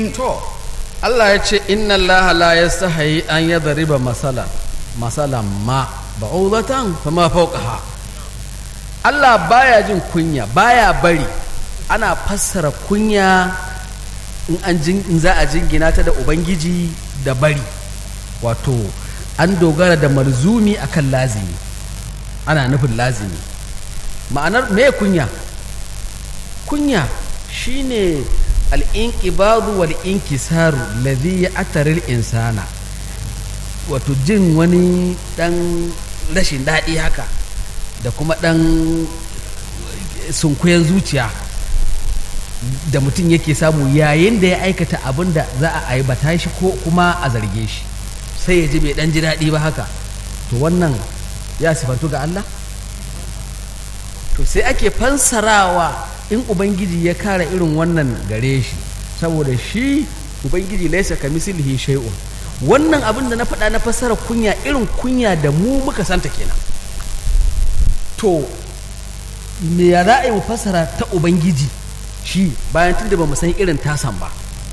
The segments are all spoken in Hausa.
الرجيم to Allah ya ce inna Allah la yastahi an yadriba masalan masalan ma ba'udatan fama fawqaha Allah baya jin kunya baya bari ana fassara kunya in an jin in za a jingina ta da ubangiji da bari wato an dogara da marzumi akan lazimi ana nufin lazimi ma'anar me kunya kunya shine al'inƙibadu wal inkisaru ladhi ya ataril insana wato jin wani ɗan rashin daɗi haka da kuma ɗan sunkuyen zuciya da mutum yake samu yayin da ya aikata abin da za a aibata shi ko kuma a zarge shi sai ya ji bai ɗan ji daɗi ba haka to wannan ya sifantu ga Allah to sai ake fansarawa in ubangiji ya kara irin wannan gare shi saboda shi ubangiji laisa ka mislihi shay'un wannan abin da na faɗa na fassara kunya irin kunya da mu muka santa kenan to me ya za a yi mu fassara ta ubangiji shi bayan tun da ba mu san irin tasan ba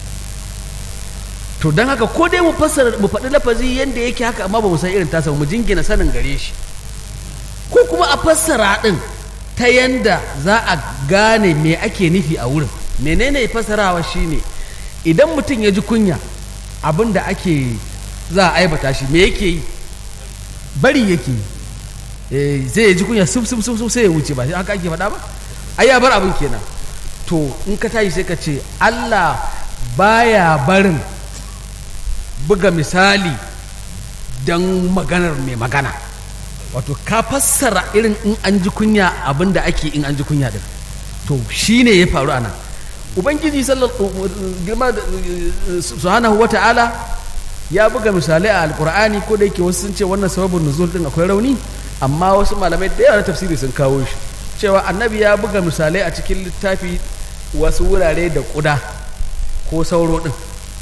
to don haka ko dai mu fassara mu faɗi lafazi yadda yake haka amma ba mu san irin tasa ba mu jingina sanin gare shi ko kuma a fassara ɗin ta yanda za a gane me ake nufi a wurin menene fassarawa shine idan mutum ya ji kunya abin da ake za a aibata shi me yake yi bari yake yi Eh, zai ya ji kunya suf suf suf suf sai ya wuce ba sai haka ake faɗa ba ai ya bar abin kenan to in ka tashi sai ka ce Allah baya barin buga misali don maganar mai magana wato ka fassara irin in an ji kunya abin da ake in an ji kunya din to shi ne ya faru a nan ubangiji girma subhanahu wa ta'ala ya buga misalai a alkur'ani ko da yake wasu sun ce wannan sababin nuzul din akwai rauni amma wasu malamai da yawa na tafsiri sun kawo shi cewa annabi ya buga misalai a cikin littafi wasu wurare da kuda ko sauro din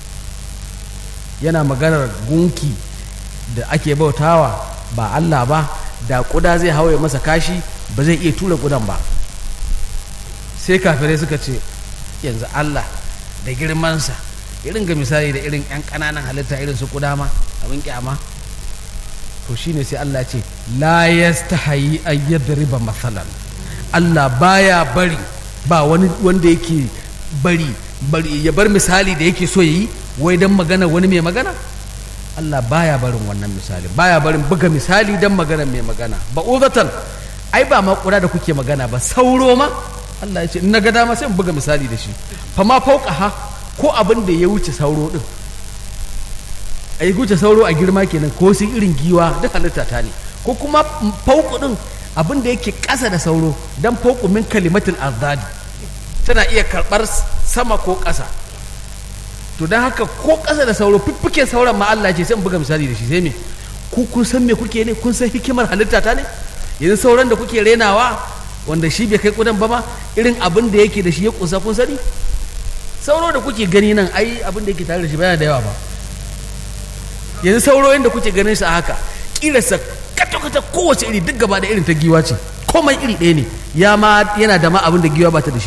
yana maganar gunki da ake bautawa ba Allah ba da kuda zai hawaye masa kashi ba zai iya tura kudan ba sai kafirai suka ce yanzu Allah da girmansa irin ga misali da irin 'yan ƙananan halitta irin su kuda ma abin kyama to shine sai Allah ce la yastahi an yadriba masalan Allah baya bari ba wani wanda yake bari bari ya bar misali da yake so yayi wai dan magana wani mai magana Allah baya barin wannan misali baya barin buga misali dan magana mai magana ba uzatan ai ba makura da kuke magana ba sauro ma Allah ya ce na ga dama sai in buga misali da shi fa ma fauka ha ko abin da ya wuce sauro din a yi wuce sauro a girma kenan ko sun irin giwa duk halitta ta ne ko kuma fauku din abin da yake ƙasa da sauro dan fauku min kalimatin azadi tana iya karɓar sama ko ƙasa to don haka ko ƙasa da sauro fiffiken sauran ma Allah ce sai in buga misali da shi sai me ku kun san me kuke ne kun san hikimar halitta ta ne yanzu sauran da kuke renawa wanda shi bai kai kudan ba ma irin abin da yake da shi ya kusa kun sani sauro da kuke gani nan ai abin da yake tare da shi baya da yawa ba yanzu sauro yadda kuke ganin sa haka kirasa kata-kata kowace iri duk gaba da irin ta giwa ce komai iri ɗaya ne ya ma yana da ma abin da giwa ba ta da shi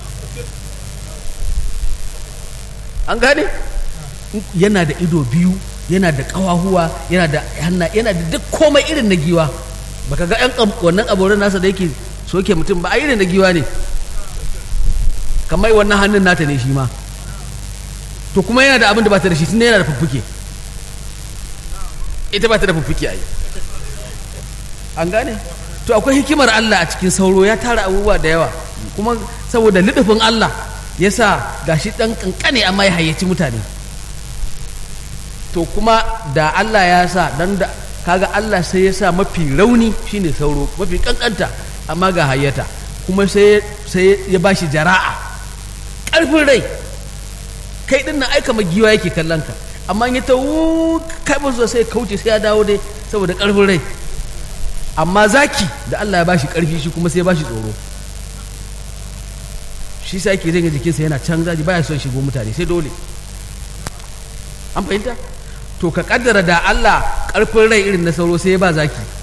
an gane yana da ido biyu yana da ƙawahuwa yana da hanna yana da duk komai irin na giwa baka ga yan wannan aboran nasa da yake soke mutum ba a irin na giwa ne kamar wannan hannun nata ne shi ma to kuma yana da abin da ba ta da shi tunda yana da fuffuke ita ba ta da fuffuke ai an gane to akwai hikimar Allah a cikin sauro ya tara abubuwa da yawa kuma saboda lidufin Allah ya sa gashi ɗan ƙanƙane amma ya hayyaci mutane to kuma da Allah ya sa dan da kaga Allah sai ya sa mafi rauni shine sauro mafi ƙanƙanta amma ga hayyata kuma sai sai ya bashi jara'a ƙarfin rai kai din nan aika giwa yake kallon ka amma ya ta kai ba sai kauce sai ya dawo dai saboda ƙarfin rai amma zaki da Allah ya bashi ƙarfi shi kuma sai ya bashi tsoro shi sa yake janye jikinsa yana can zaji baya son shigo mutane sai dole an fahimta to ka kaddara da Allah ƙarfin rai irin na sauro sai ya ba zaki